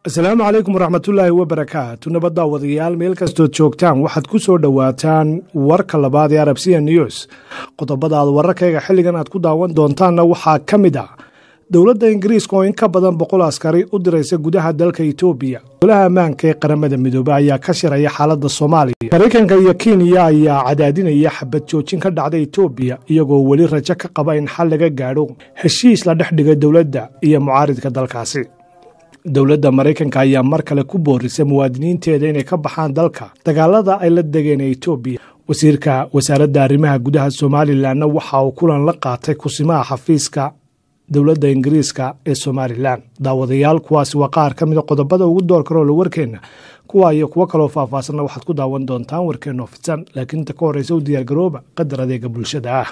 asalaamu calaykum waraxmatullaahi wabarakaatu nabaddaa wadayaal meel kastood joogtaan waxaad ku soo dhowaataan warka labaad ee arabsiya news qodobada aad wararkayga xilligan aad ku daawan doontaanna waxaa ka mid ah dowladda ingiriiska oo in ka badan boqol askari u diraysa gudaha dalka etoobiya golaha ammaanka ee qaramada midoobe ayaa ka shiraya xaaladda soomaaliya maraykanka iyo kenya ayaa cadaadinaya xabad joojin ka dhacda etoobiya iyagoo weli rajo ka qaba in xal laga gaadho heshiis la dhex dhiga dowladda iyo mucaaridka dalkaasi dowladda maraykanka ayaa mar kale ku boorisay muwaadiniinteeda inay ka baxaan dalka dagaalada ay la degeen ee etoobiya wasiirka wasaaradda arrimaha gudaha somalilanna waxa uu kulan la qaatay kusimaha xafiiska dowladda ingiriiska ee somalilan daawadayaal kuwaasi waa qaar ka mida qodobada ugu door karoola warkeenna kuwa iyo kuwo kaloo faahfaasanna waxaad ku daawan doontaan warkeenoo fidsan laakiin inta ka horreysa u diyaargarooba qadar adeega bulshada ah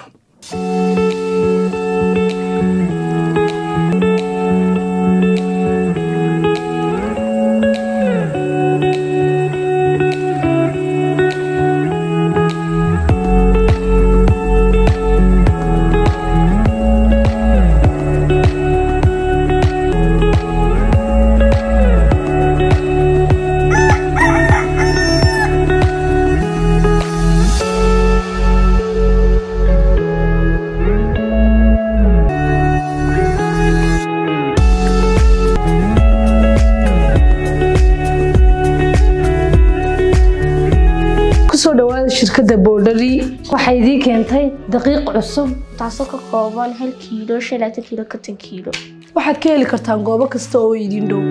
kusoo dhawaada shirkadda boodhari waxay idiin keentay daqiiq cusub taasoo ka kooban hal kiilo shan laatan kiilo konton kiilo waxaad ka heli kartaan goobo kasta oo idin dhow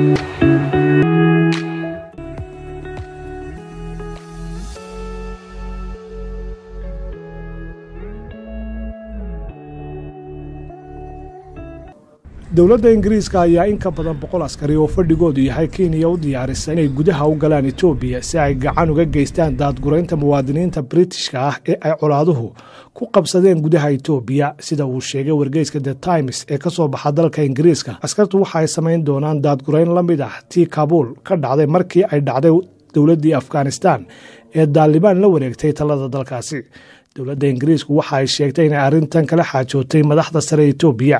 dowladda ingiriiska ayaa in ka badan boqol askari oo fadhigoodu yahay kenya u diyaarisay inay gudaha u galaan etoobiya si ay gacan uga geystaan daadguraynta muwaadiniinta britishka ah ee ay colaaduhu ku qabsadeen gudaha etoobiya sida uu sheegay wargeyska the times ee ka soo baxa dalka ingiriiska askartu waxa ay samayn doonaan daadgurayn la mid ah tii kabuul ka dhacday markii ay dhacday dowladdii afghanistan ee daalibaan la wareegtay talada dalkaasi dowladda ingiriisku waxa ay sheegtay inay arrintan kala xaajootay madaxda sare etoobiya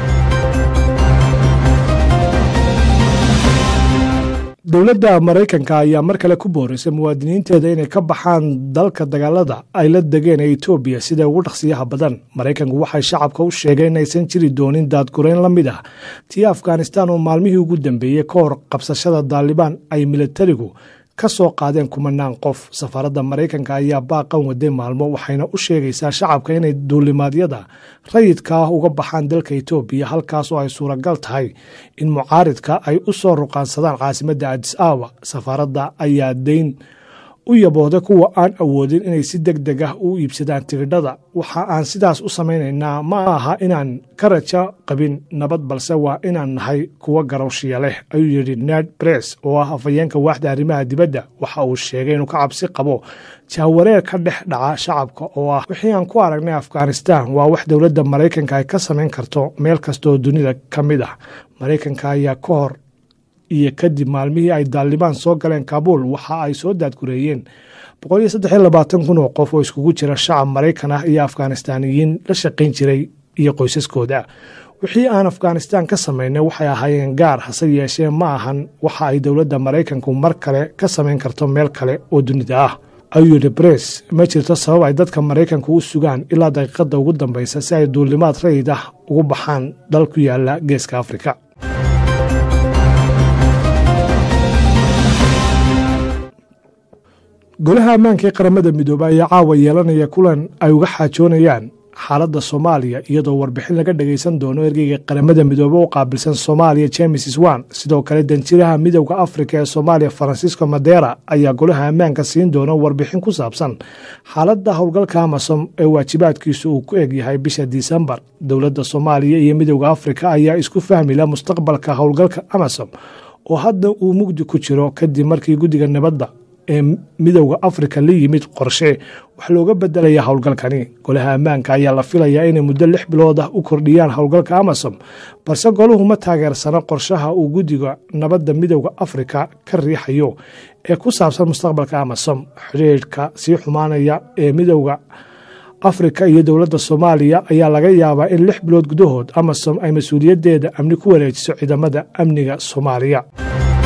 dowladda maraykanka ayaa mar kale ku boorisay muwaadiniinteeda inay ka baxaan dalka dagaalada ay la degeen ee etoobiya sida ugu dhaqsiyaha badan maraykanku waxay shacabka u sheegeen inaysan jiri doonin daadgurayn la mid ah tii afghanistan oo maalmihii ugu dambeeyey ka hor qabsashada daalibaan ay militarigu ka soo qaadeen kumanaan qof safaaradda maraykanka ayaa baaqan waday maalmo waxayna u sheegaysaa shacabka inay duulimaadyada rayidka ah uga baxaan dalka etoobiya halkaasoo ay suuragal tahay in mucaaridka ay u soo ruqaansadaan caasimadda adis aawa safaaradda ayaa dayn u yabooday kuwa aan awoodin inay si deg deg ah u iibsadaan tigidhada waxa aan sidaas u samaynaynaa ma aha inaan ka rajo qabin nabad balse waa inaan nahay kuwa garowshiya leh ayuu yidhi ned bress oo ah afhayeenka waaxda arrimaha dibadda waxa uu sheegay inuu ka cabsi qabo jahwareer ka dhex dhaca shacabka oo ah wixii aan ku aragnay afghanistan waa wax dowladda maraykanka ay ka samayn karto meel kastooo dunida ka mid ah maraykanka ayaa ka hor iyo kadib maalmihii ay daalibaan soo galeen kabuul waxa ay soo daadgureeyeen kun oo qof oo iskugu jira shacab maraykan ah iyo afghanistaaniyiin la shaqayn jiray iyo qoysaskooda wixii aan afghanistan ka samaynay waxay ahaayeen gaar hase yeeshee ma ahan waxa ay dowladda maraykanku mar kale ka samayn karto meel kale oo dunida ah ayuu yidhi bress ma jirto sabab ay dadka maraykanku u sugaan ilaa daqiiqadda ugu dambaysa si ay duulimaad rayid ah ugu baxaan dal ku yaala geeska afrika golaha ammaanka ee qaramada midoobey ayaa caawa yeelanaya kulan ay uga xaajoonayaan xaaladda soomaaliya iyadoo warbixin laga dhagaysan doono ergeyga qaramada midoobe u qaabilsan soomaaliya james swan sidoo kale danjiraha midowda afrika ee soomaaliya francisco madera ayaa golaha ammaanka siin doona warbixin ku saabsan xaaladda howlgalka amasom ee waajibaadkiisu uu ku eg yahay bisha disembar dowladda soomaaliya iyo midowda afrika ayaa isku fahmila mustaqbalka howlgalka amasom oo hadda uu mugdi ku jiro kadib markii guddiga nabadda ee midowda afrika la yimid qorshe wax looga bedelaya howlgalkani golaha ammaanka ayaa la filayaa inay muddo lix bilood ah u kordhiyaan howlgalka amasom balse goluhu ma taageersano qorshaha uu guddiga nabadda midowda afrika ka riixayo ee ku saabsan mustaqbalka amasom xidhiidhka sii xumaanaya ee midowda afrika iyo dowladda soomaaliya ayaa laga yaabaa in lix bilood gudahood amasom ay mas-uuliyaddeeda amni ku wareejiso ciidamada amniga soomaaliya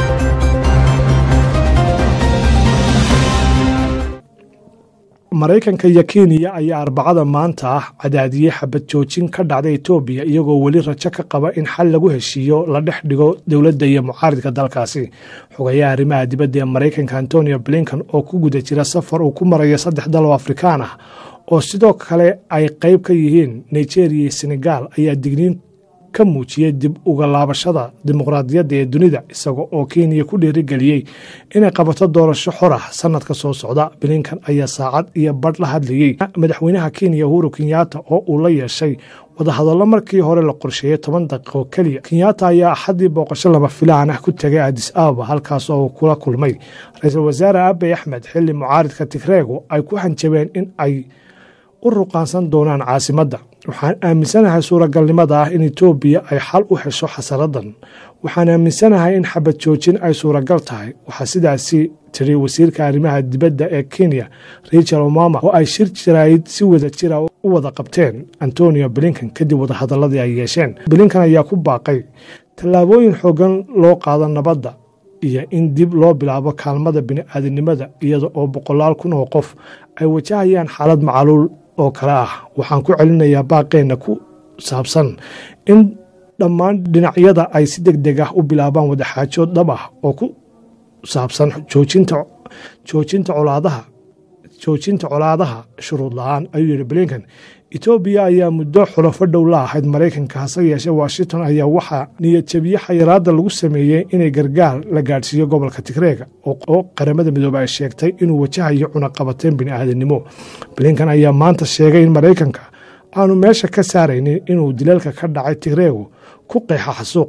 maraykanka iyo kenya ayaa arbacada maanta ah cadaadiyey xabad joojin ka dhacda etoobiya iyagoo weli rajo ka qaba in xal lagu heshiiyo la dhex dhigo dowladda iyo mucaaridka dalkaasi xogayaha arrimaha dibadda ee maraykanka antonio blinkan oo ku guda jira safar uu ku marayo saddex dal oo afrikaan ah oo sidoo kale ay qayb ka yihiin nigeria iyo senegal ayaa digniin ka muujiyey dib uga laabashada dimuqraadiyadda ee dunida isaga oo kenya ku dhiirigeliyey inay qabato doorasho xor ah sanadka soo socda blinkan ayaa saacad iyo badh la hadlayey madaxweynaha kenya uhuru kenyatta oo uu la yeeshay wadahadallo markii hore la qorsheeyey toban daqiiqo keliya kenyatta ayaa axaddii booqasho lama filaan ah ku tegay adis ababa halkaas oo uu kula kulmay ra-iisul wasaare abiy axmed xilli mucaaridka tigreegu ay ku hanjabeen in ay u ruqaansan doonaan caasimadda waxaan aaminsanahay suuragalnimada ah in etoobiya ay xal u hesho xasaradan waxaan aaminsanahay in xabad joojin ay suuragal tahay waxaa sidaasi tiri wasiirka arrimaha dibadda ee kenya richard omama oo ay shir jaraayid si wada jira u wada qabteen antonio blinkan kadib wadahadaladii ay yeesheen blinkan ayaa ku baaqay tallaabooyin xoogan loo qaado nabadda iyo in dib loo bilaabo kaalmada bini'aadanimada iyada oo boqolaal kun oo qof ay wajahayaan xaalad macaluul oo kale ah waxaan ku celinayaa baaqeenna ku saabsan in dhammaan dhinacyada ay si deg deg ah u bilaabaan wadaxaajood dhab ah oo ku saabsan joojinta colaadaha joojinta colaadaha shuruud la-aan ayuu yihi blinkan etoobiya ayaa muddo xulafo dhow la ahayd maraykanka hase yeeshee washington ayaa waxaa niyadjabiye xayiraadda lagu sameeyey inay gargaar la gaadhsiiyo gobolka tigreega oo qaramada midoobe ay sheegtay inuu wajahayo cunaqabateen bini'aadanimo blinkan ayaa maanta sheegay in maraykanka aanu meesha ka saaraynin inuu dilalka ka dhacay tigreegu ku qeexa xasuuq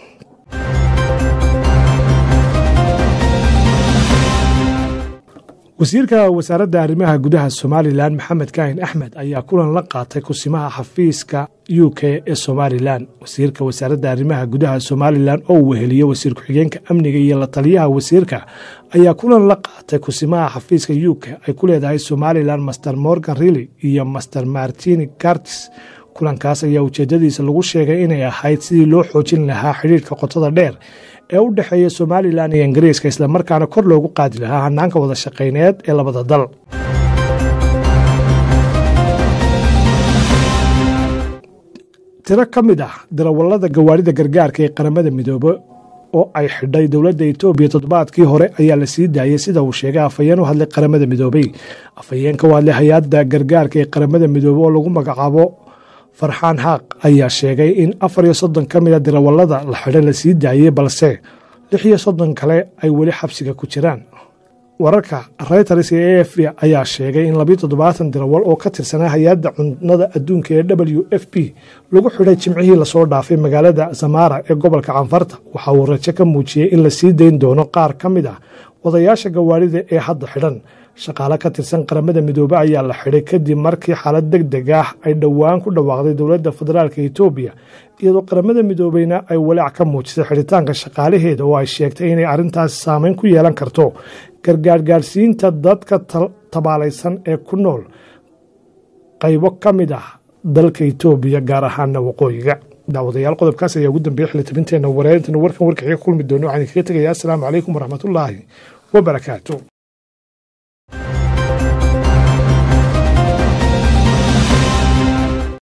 wasiirka wasaaradda arrimaha gudaha somalilan maxamed kaahin axmed ayaa kulan la qaatay kusimaha xafiiska u k ee somalilan wasiirka wasaaradda arrimaha gudaha somalilan oo uu weheliyo wasiir ku-xigeenka amniga iyo la taliyaha wasiirka ayaa kulan la qaatay kusimaha xafiiska u k ay ku leedahay somalilan master morgan rilly iyo master martini gartis kulankaas ayaa ujeedadiisa lagu sheegay inay ahayd sidii loo xoojin lahaa xidhiirka qotada dheer ee u dhexeeya somalilan iyo ingiriiska islamarkaana kor loogu qaadi lahaa hanaanka wada shaqayneed ee labada dal tiro ka mid ah darawallada gawaarida gargaarka ee qaramada midoobe oo ay xidhay dowladda etoobiya toddobaadkii hore ayaa la sii daayey sida uu sheegay afhayeen u hadlay qaramada midoobey afhayeenka u hadlay hay-adda gargaarka ee qaramada midoobe oo lagu magacaabo farxaan haaq ayaa sheegay in afar iyo soddon ka mid a darawallada la xidhay la sii daayey balse lix iyo soddon kale ay weli xabsiga ku jiraan wararka reuters ee a f ayaa sheegay in labiyo toddobaatan darawal oo ka tirsanaa hay-adda cunnada adduunka ee w f p lagu xidhay jimcihii lasoo dhaafay magaalada zamara ee gobolka canfarta waxa uu rajo ka muujiyey in la sii dayn doono qaar ka mid ah wadayaasha gawaarida ee hadda xidhan shaqaale ka tirsan qaramada midoobe ayaa la xidhay kadib markii xaalad deg deg ah ay dhowaan ku dhawaaqday dowladda federaalka etoobiya iyadoo qaramada midoobeyna ay walaac ka muujisay xidhitaanka shaqaalaheeda oo ay sheegtay inay arrintaasi saameyn ku yeelan karto gargaargaarsiinta dadka tabaalaysan ee ku nool qaybo ka mid ah dalka etoobiya gaar ahaana waqooyiga daawadayaal qodobkaas ayaa ugu dambeeyey xilitabinteenna wareerintan warkan warkaxiga kulmi doono waxaan kaga tegayaa asalaamu calaykum waraxmatullaahi wabarakaatu